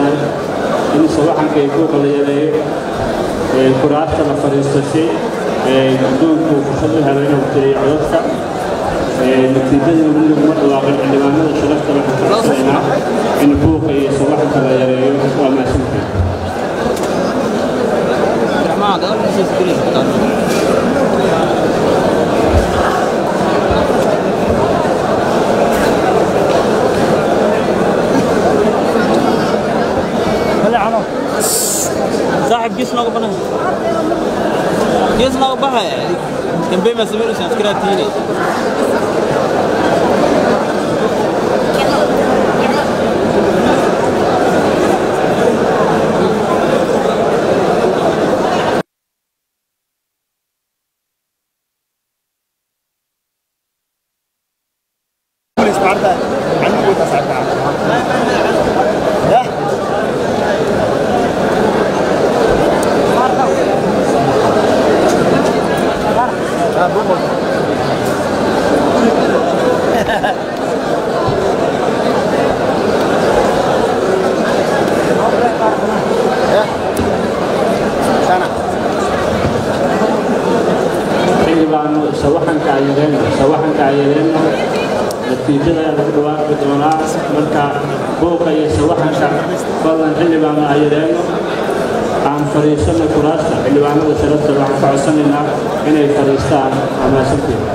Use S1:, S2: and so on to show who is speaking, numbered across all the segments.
S1: baahannahay in sawaxanka iyo buuqa la yareeyo kuraasta la fadhiisto si guddoonku fursad u helo inuu tiriyo codadka natiijadii weli laguma dhawaaqin xildhibaanada sharafta waxaan ka codsanaynaa in buuqa iyo sawaxanka la yareeyo waa mahadsantahay
S2: صاحب جيس نوغ بنا جيس نوغ بها كان بيما سمير سان سكراتيني
S1: xildhibaano sawaxanka ayadeenna sawaxanka ayadeenna natiijada ayaa lagu dhawaaqi doonaa marka buuqa iyo sawaxanka badan xildhibaano ayadeenno aan fadhiisanno kuraasta xildhibaanada sharafta waxaan ka codsanaynaa inay fadhiistaan amaasanteeda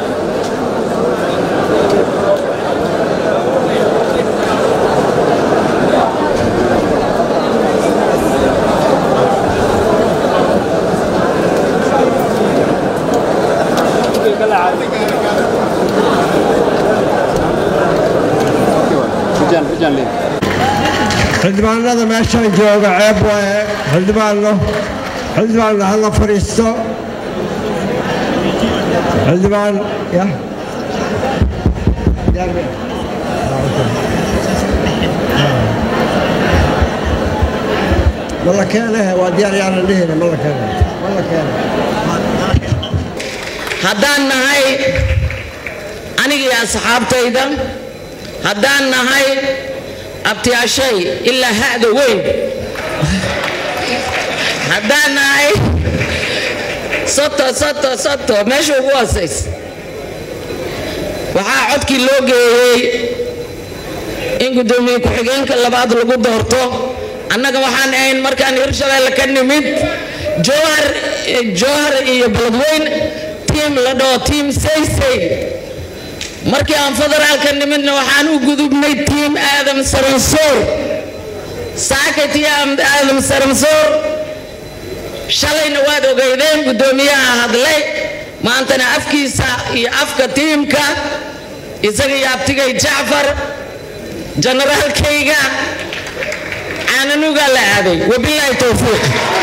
S3: xildhibaanada meeshaan jooga ceeb waaye xildhibaanno xildhibaanna hala fadhiisto xildhibaan ya ma la keenahe waa diyaar yaanan dhihine ma la keene ma la keene
S4: haddaan nahay aniga iyo asxaabtayda haddaan nahay abtiyaashay ilaa ha'da weyn haddaan nahay soto soto soto meesha ugu hoosays waxaa codkii loo geeyey in guddoomiye ku-xigeenka labaad lagu doorto annaga waxaan ahayn markaan hirshabeelle ka nimid jowhar jowhar iyo baladweyn tiim la dhaho tiim saysay markii aan federaalka nimidna waxaan u gudubnay tiim aadam saransoor saakati aadam saransoor shalayna waad ogeydeen guddoomiyaha hadlay maantana afkiisa iyo afka tiimka isaga iyo abtigay jacfar generaalkayga caananugaa la aaday wabilaahi towfiiq